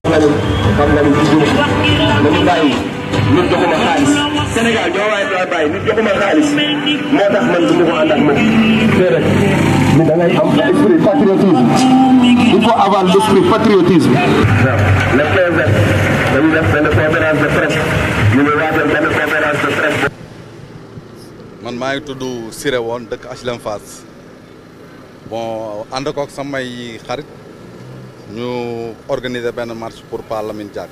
nga ni xam nga ni jigéen dañu bàyyi nit joxuma xaalis Sénégal ñoo waaye daa bàyyi nit joxuma xaalis moo tax man du ma ko ànd ak moom déedéet ni da ngay am esprit patriotisme il faut avoir l'esprit patriotisme waaw le PV dañu def benn conférence de presse ñu ne waajal benn conférence de presse man maa ngi tudd Siré woon dëkk HLM Fass bon ànd kook samay xarit ñu organiser benn marche pour Pa Lamine Diack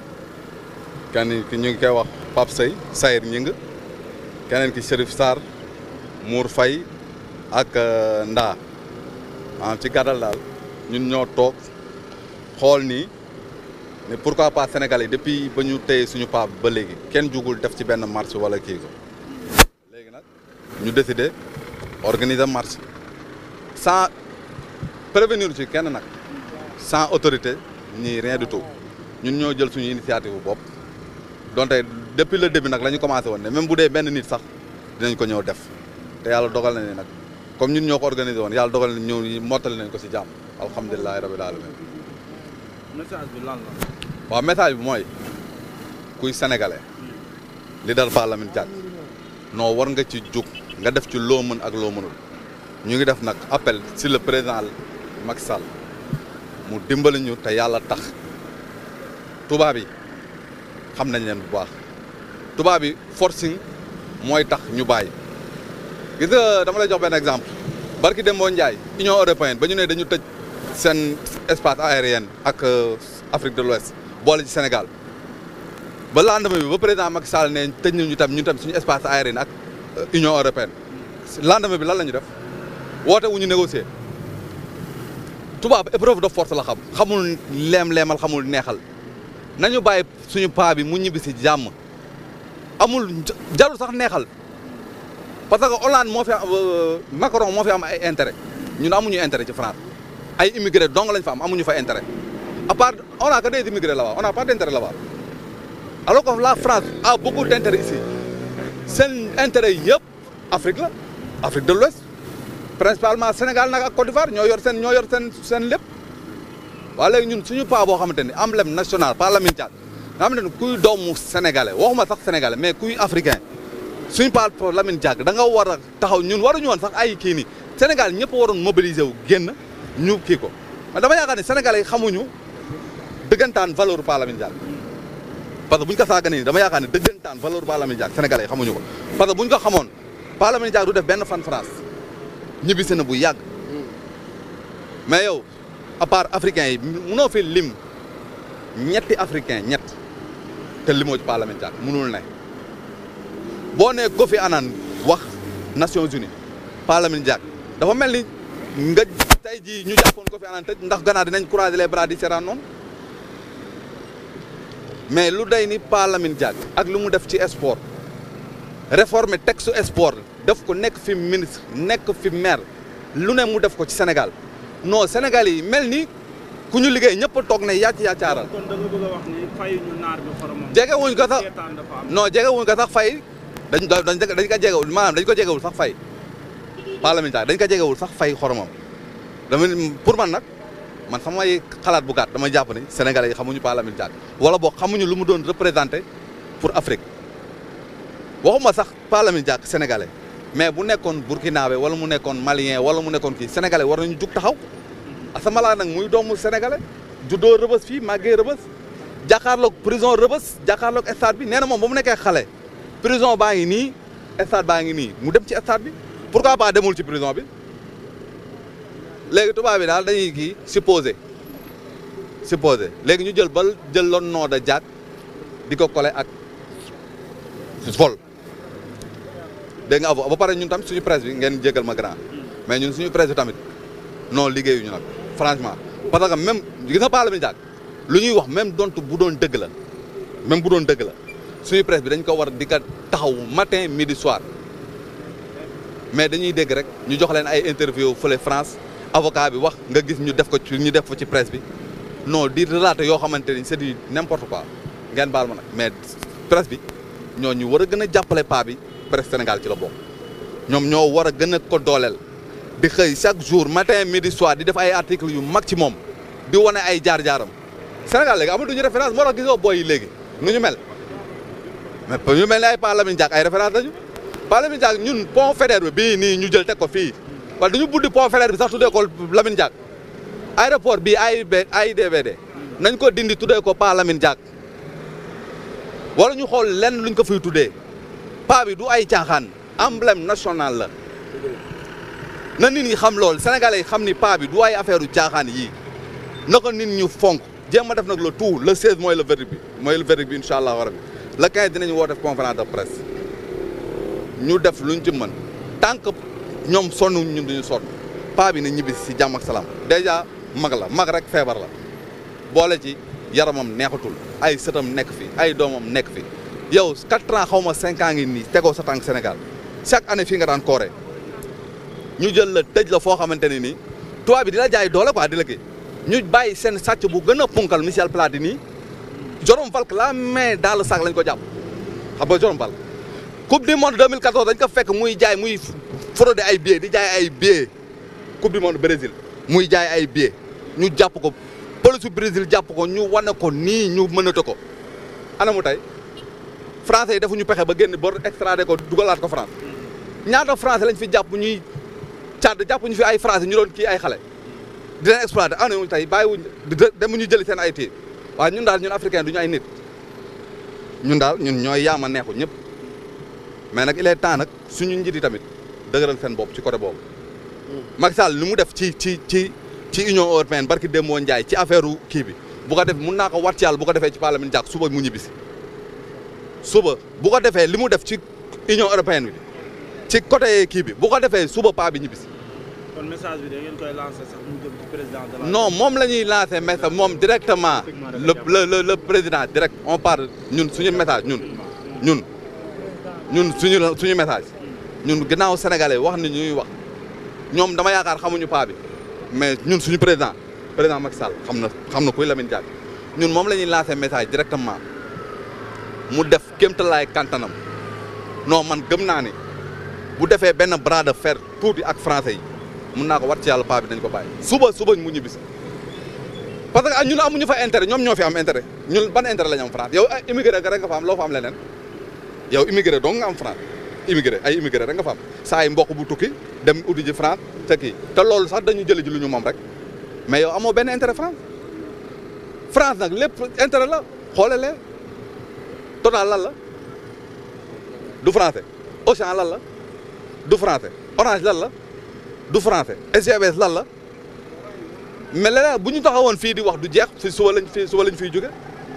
kenn ki ñu ngi koy wax Pape Sey Sayir Ñing keneen ki Chérif Sarr Mour Faye ak Ndaa maanaam ci gàttal daal ñun ñoo toog xool nii mais pourquoi pas Sénégalais yi depuis ba ñu téye suñu paa ba léegi kenn jugul def ci benn marche wala kii ko léegi nag ñu décidé organiser marche sans prévenir ci kenn nag sans autorité ni rien du tout ñun ñoo jël suñu initiative bu bopp donte depuis le début nag la ñu commencé woon ne même bu dee benn nit sax dinañ ko ñëw def te yàlla dogal na ni nag comme ñun ñoo ko organisé woon yàlla dogal na ñëw mottali nañ ko si jàmm alhamdulilahi rabil alamin message bi lan la. waaw message bi mooy kuy sénégalais li dal Pa Lamine Diack non war nga ci jug nga def ci loo mën ak loo mënul ñu ngi def nag appel si le président Macky Sall mu dimbali ñu te yàlla tax tubaab yi xam nañ leen bu baax tubaab yi forcing mooy tax ñu bàyyi gis nga dama lay jox benn exemple barki Dembo Ndiaye Union européenne ba ñu ne dañu tëj seen espace aérien ak Afrique de l'Ouest boole ci Sénégal ba lendemain bi ba président Macky Sall ne tëj nañu tam ñu tam suñu espace aérien ak Union européenne lendemain bi lan la ñu def woote wu ñu négocier tubaab épreuve de force la xam xamul leem-leemal xamul neexal nañu bàyyi suñu paa bi mu ñibbi si jàmm amul jarul sax neexal parce que Hollande moo fi am Macron moo fi am ay intérêt ñun amuñu intérêt ci France ay immigré dong lañ fa am amuñu fa intérêt à part on a que des immigrés là-bas on a pas d'intérêt là-bas alors que la France a beaucoup d'intérêt ici seen intérêt yëpp Afrique la Afrique de l'Ouest principalement Sénégal nag ak Côte d'Ivoire ñoo yor seen ñoo yor seen seen lépp waaye léegi ñun suñu paa boo xamante ni emblème national Pa Lamine Diack nga xamante ni kuy doomu sénégalais waxuma sax sénégalais mais kuy africain suñu paa Lamine Diack da nga war a taxaw ñun waruñu woon sax ay kii nii Sénégal ñëpp waroon mobiliser wu génn ñu kii ko mais dama yaakaar ne sénégalais yi xamuñu dëggantaan valeur Pa Lamine Diack parce que bu ñu ko saaga nii dama yaakaar ne dëggantaan valeur Pa Lamine Diack sénégalais yi xamuñu ko parce que bu ñu ko xamoon Pa Lamine Diack du def benn fan France ñibbisi na bu yàgg mais yow à part africain yi munoo fi lim ñetti africain ñett te limoo ci Pa Lamine Diack munul ne boo nee Kofi Annan wax Nations Unies Pa Lamine Diack dafa mel ni nga tey jii ñu jàppoon Kofi Annan tëj ndax gannaaw dinañ croiser les bras di seetaan noonu mais lu day ni Pa Lamine Diack ak lu mu def ci sport réformer texte sport def ko nekk fi ministre nekk fi maire lu ne mu def ko ci Sénégal non Sénégal yi mel ni ku ñu liggéey ñëpp a toog ne yàcc yàccaaral. kon da nga bëgg a wax ni fay ñu naar bi xoromam. jege wuñ ko sax seetaan dafa am. non jege wuñ ko sax fay dañ dañ dañ ko jegewul maanaam dañ ko jegewul sax fay Pa Lamine Diack dañ ko jegewul sax fay xoromam dama pour man nag man samay xalaat bu gàtt dama jàpp ni Sénégalais yi xamuñu Pa Lamine Diack wala boog xamuñu lu mu doon représenté pour Afrique waxuma sax Pa Lamine Diack sénégalais mais bu nekkoon burkinabé wala mu nekkoon malien wala mu nekkoon kii sénégalais war nañu jug taxaw asamala nag muy doomu sénégalais juddoo rëbës fii màggee rëbës jàkkaarloog prison rëbës jàkkaarloog stade bi nee na moom ba mu nekkee xale prison baa ngi nii stade baa ngi nii mu dem ci stade bi pourquoi pas demul ci prison bi léegi tubaab bi daal dañuy kii supposé supposé léegi ñu jël bal jël loon noo da Diack di ko collé ak vol dégg nga ba pare ñun tam suñu presse bi ngeen jégal ma grand mais ñun suñu presse bi tamit non liggéeyuñu nag franchement parce que même gis nga Pa Lamine Diack lu ñuy wax même donte bu doon dëgg la même bu doon dëgg la suñu presse bi dañ ko war di ko taxaw matin midi soir mais dañuy dégg rek ñu jox leen ay interview fële France avocat bi wax nga gis ñu def ko ci ñu def ko ci presse bi non di relater yoo xamante ni c'est du n'importe quoi ngeen baal ma nag mais presse bi ñoo ñu war a gën a jàppale paa bi presse Sénégal ci la bokk ñoom ñoo war a gën a ko dooleel di xëy chaque jour matin midi soir di def ay articles yu mag ci moom di wane ay jaar-jaaram Sénégal léegi amatuñu référence moo tax gisoo booy yi léegi nu ñu mel mais ñu mel ne ay Pa Lamine Diack ay référence lañu Pa Lamine Diack ñun pont Faidherbe bi bii nii ñu jël teg ko fii wala dañu buddi pont Faidherbe bi sax tuddee ko Lamine Diack aéroport bii AIB AIBD nañ ko dindi tuddee ko Pa Lamine Diack wala ñu xool lenn luñ ko fiy tuddee pa bi du ay caaxaan emblème national la na nit ñi xam loolu sénégalais yi xam ni pa bi du ay affaire u caaxaan yii na ko nit ñu fonk jéem a def nag le tout le 16 mooy le verdict bi mooy le verdict bi incha allah rabi le 15 dinañu woo def conférence de presse ñu def luñ ci mën tant que ñoom sonn ñun duñu sonn pa bi na ñibbi si jàmm ak salaam dèjà mag la mag rek feebar la boole ci yaramam neexatul ay sëtam nekk fi ay doomam nekk fi yow 4 ans xaw ma 5 ans ngi nii tegoo sa tànk Sénégal chaque année fii nga daan kooree ñu jël la tëj la foo xamante ne nii tubaab bi di la jaay doole quoi di la kii ñu bàyyi seen sàcc bu gën a punkal Michel Platini Jérôme Falk la main dans le sac lañ ko jàpp xam nga Jérôme Falk coupe du monde 2014 dañ ko fekk muy jaay muy fraude ay billets di jaay ay billets coupe du monde Brésil muy jaay ay billets ñu jàpp ko police su Brésil jàpp ko ñu wane ko nii ñu mënate ko ana mu tey français yi defuñu pexe ba génn bor extradé ko dugalaat ko France ñaata français lañ fi jàpp ñuy càdd jàpp ñu fi ay français ñu doon kii ay xale di leen exploité ana mu tey bàyyiwuñ demuñu jëli seen ay téye waaye ñun daal ñun africain du ñu ay nit ñun daal ñun ñooy yaama neexu ñëpp mais nag il est temps nag suñu njiit yi tamit dëgëral seen bopp ci côté boobu Macky Sall li mu def ci ci ci ci union européenne barki Demba Ndiaye ci affaire kii bi bu ko def mun naa ko wat ci yàlla bu ko defee ci parlement jàk suba mu ñibbisi suba bu ko defee li mu def ci union européenne bi ci côté kii bi bu ko defee suba paa bi ñibbisi kon message bi da ngeen koy lancer sax mu jëm ci président de la. non moom la ñuy lancer message moom directement le le le le président direct on parle ñun suñu message ñun ñun ñun suñu suñu message ñun ginnaaw sénégalais wax ni ñuy wax ñoom dama yaakaar xamuñu paa bi mais ñun suñu président président Macky Sall xam na xam na kuy Lamine Diack ñun moom la ñuy lancer message directement mu def kéemtalaay kantanam non man gëm naa ni bu defee benn bras de fer tuuti ak français yi mun naa ko wat ci yàlla paa bi dañ ko bàyyi suba suba mu ñibbisi parce que ñun amuñu fa intérêt ñoom ñoo fi am intérêt ñun ban intérêt la ñu am France yow ay immigré rek nga fa am loo fa am leneen yow immigré dong nga am France immigré ay immigré rek nga fa am saa yi mbokk bu tukki dem uti ji France te kii te loolu sax dañu jëli ji lu ñu moom rek mais yow amoo benn intérêt France France nag lépp intérêt la xoole lee total lan la du français Auchan lan la du français Orange lan la du français SGBS lan la mais leneen bu ñu taxawoon fii di wax du jeex fi suba lañ fi suba lañ fiy jóge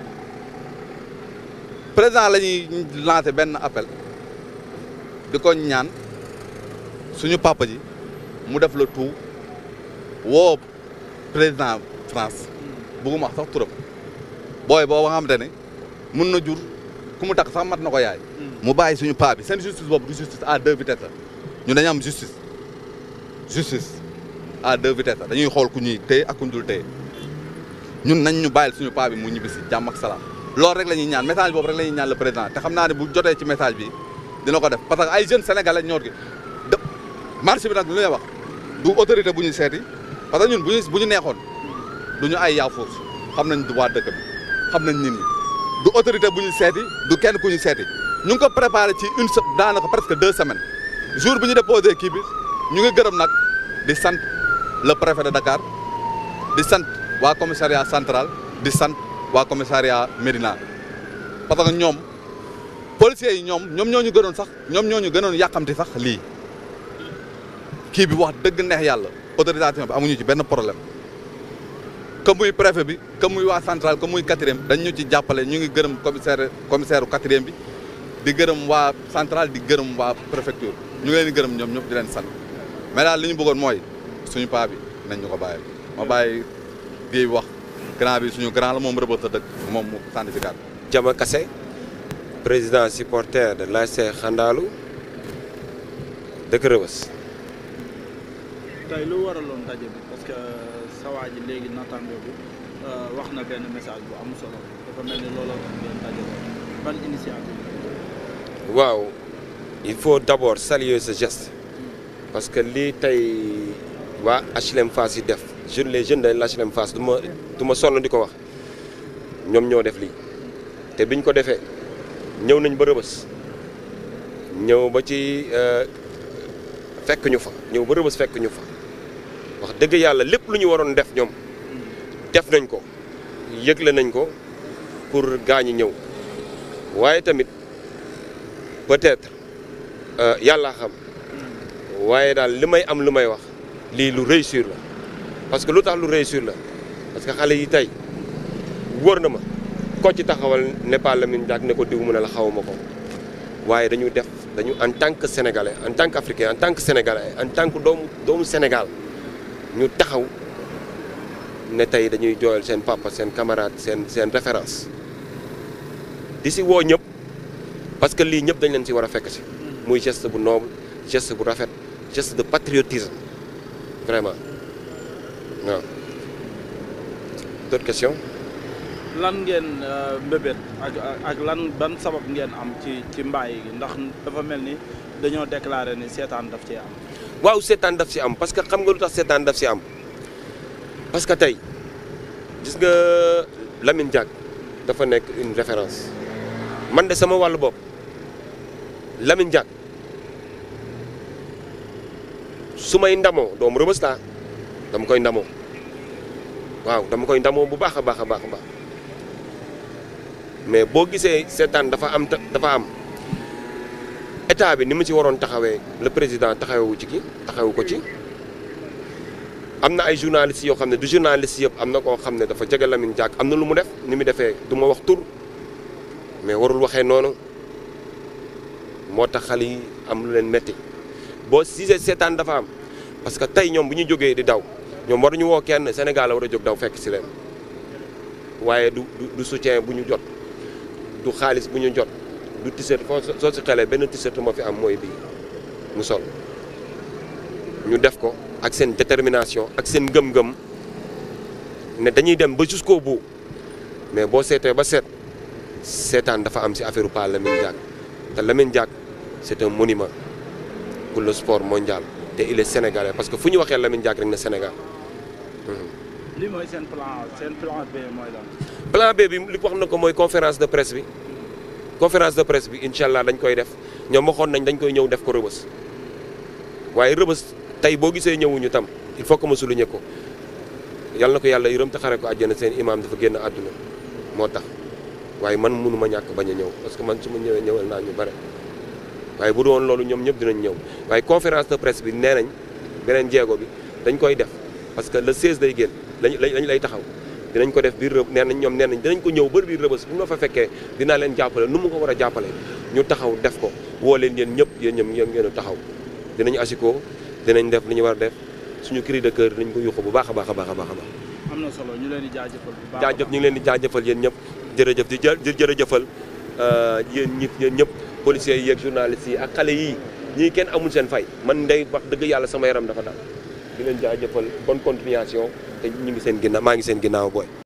président la ñuy lancé benn appel di ko ñaan suñu papa ji mu def le tout woo président France bugguma wax sax turam booy boo nga xamante ne mun na jur ku mu takk sax mat na ko yaay mu bàyyi suñu paa bi seen justice boobu du justice à deux vitesses la ñu dañu am justice justice à deux vitesses la dañuy xool ku ñuy téye ak ku ñu dul téye ñun nañ ñu bàyyil suñu paa bi mu ñibbi si jàmm ak salaam loolu rek la ñuy ñaan message boobu rek la ñuy ñaan le président te xam naa ne bu jotee ci message bi dina ko def parce que ay jeunes sénégalais ñoo gi de marché bi nag lu ñuy wax du autorité bu ñu seeti parce que ñun bu ñu bu ñu neexoon du ñu ay yaafuus xam nañ waa dëkk bi xam nañ nit ñi du autorité bu ñu seeti du kenn ku ñu seeti ñu ngi ko préparé ci une se daanaka presque deux semaines jour bi ñu déposé kii bi ñu ngi gërëm nag di sant le préfet de Dakar di sant waa commissariat central di sant waa commissariat Médina parce que ñoom policiers yi ñoom ñoom ñoo ñu gënoon sax ñoom ñoo ñu gënoon yàqamti sax lii kii bi wax dëgg neex yàlla autorisation bi amuñu ci benn problème que muy préfet bi que muy waa central que muy quatrième dañ ñu ci jàppale ñu ngi gërëm commissaire commissaire quatrième bi di gërëm waa central di gërëm waa préfecture ñu ngi leen di gërëm ñoom ñëpp di leen sant mais daal li ñu bëggoon mooy suñu paa bi nañ ñu ko bàyyi ma bàyyi Guèye wax grand bi suñu grand la moom rëbët sa dëkk moom mu certificat Jama Kassé président supporter de l'ASC Xandaalu dëkk Rëbës tey lu waraloon daje bi parce que sa waa ji léegi naataango bi wax na benn message bu am solo dafa mel ni looloo tax ngeen daje ban initiative waaw il faut d'abord saluer ce geste parce que lii tey waa HLM Fass yi def jeune les jeunes de l'HLM Fass du ma du ma sonn di ko wax ñoom ñoo def lii te biñ ko defee ñëw nañ ba rëbës ñëw ba ci fekk ñu fa ñëw ba rëbës fekk ñu fa wax dëgg yàlla lépp lu ñu waroon def ñoom def nañ ko yëgle nañ ko pour gaañi ñëw waaye tamit peut-être yàlla xam waaye daal li may am lu may wax lii lu réussir la parce que lu tax lu réussir la parce que xale yi tey wóor na ma ko ci taxawal ne pas Lamine Diack ne ko diw mu ne la xawma ko waaye dañu def dañu en tant que sénégalais en tant qu'africain en tant que sénégalais en tant que doomu doomu Sénégal ñu taxaw ne tey dañuy jooyal seen papa seen camarade seen seen référence di si woo ñëpp parce que lii ñëpp dañ leen si war a fekk si muy geste bu noble geste bu rafet geste de patriotisme vraiment waaw d'autres questions lan ngeen mbébét ak ak lan ban sabab ngeen am ci ci mbaay gi ndax dafa mel ni dañoo déclaré ni seetaan daf ci am waaw seetaan daf si am parce que xam nga lu tax seetaan daf si am parce que tey gis nga Lamine Diack dafa nekk une référence man de sama wàllu bopp Lamine Diack su may ndamoo doomu Rebeuss laa dama koy ndamoo waaw dama koy ndamoo bu baax a baax a baax a baax mais boo gisee seetaan dafa am dafa am état bi ni mu ci waroon taxawee le président taxawewu ci ki taxawu ko ci am na ay journalistes yoo xam ne du journaliste yëpp am na koo xam ne dafa jege Lamine Diack am na lu mu def ni mu defee du ma wax tur mais warul waxee noonu moo tax xale yi am lu leen metti boo gisee seetaan dafa am parce que tey ñoom bu ñu jógee di daw ñoom waruñu woo kenn Sénégal la war a jóg daw fekk si leen waaye du du soutien bu ñu jot du xaalis bu ñu jot du t-shirt foo soo si xelee benn t-shirt moo fi am mooy bii mu sol ñu def ko ak seen détermination ak seen ngëm-ngëm ne dañuy dem ba jusqu'au bout mais boo seetee ba seet seetaan dafa am si affaire Pa Lamine Diack te Lamine Diack c'est un monument pour le sport mondial te il est sénégalais parce que fu ñu waxee Lamine Diack rek na Sénégal. li mooy seen plan seen plan B mooy lan. plan B bi li wax na ko mooy conférence de presse bi conférence de presse bi incha allah dañ koy def ñoom waxoon nañ dañ koy ñëw def ko rëbës waaye rëbës tey boo gisee ñëwuñu tam il faut que ma souligner ko yal na ko yàlla yërëm te xare ko àjjana seen imam dafa génn àdduna moo tax waaye man mënu ma ñàkk bañ a ñëw parce que man su ma ñëwee ñëwal naa ñu bare waaye bu doon loolu ñoom ñëpp dinañ ñëw waaye conférence de presse bi nee nañ beneen jéego bi dañ koy def parce que le 16 day génn lañ lañ lay taxaw dinañ ko def biir rëb nee nañ ñoom nee nañ dinañ ko ñëw bër biir rëbës bu ñu ma fa fekkee dinaa leen jàppale nu mu ko war a jàppale ñu taxaw def ko woo leen yéen ñëpp yéen ñoom yéen ngeen a taxaw dinañ asiko dinañ def li ñu war a def suñu cri de cœur dinañ ko yuuxu bu baax a baax a baax a baax a baax am na solo ñu leen di jaajëfal bu baax jaajëf ñu ngi leen di jaajëfal yéen ñëpp jërëjëf di jë di jërëjëfal yéen ñi yéen ñëpp policiers yi ak journalistes yi ak xale yii ñii kenn amul seen fay man ndey wax dëgg yàlla sama yaram dafa daal di leen jaajëfal bonne continuation te ñu ngi seen ginnaaw maa ngi seen ginnaaw booy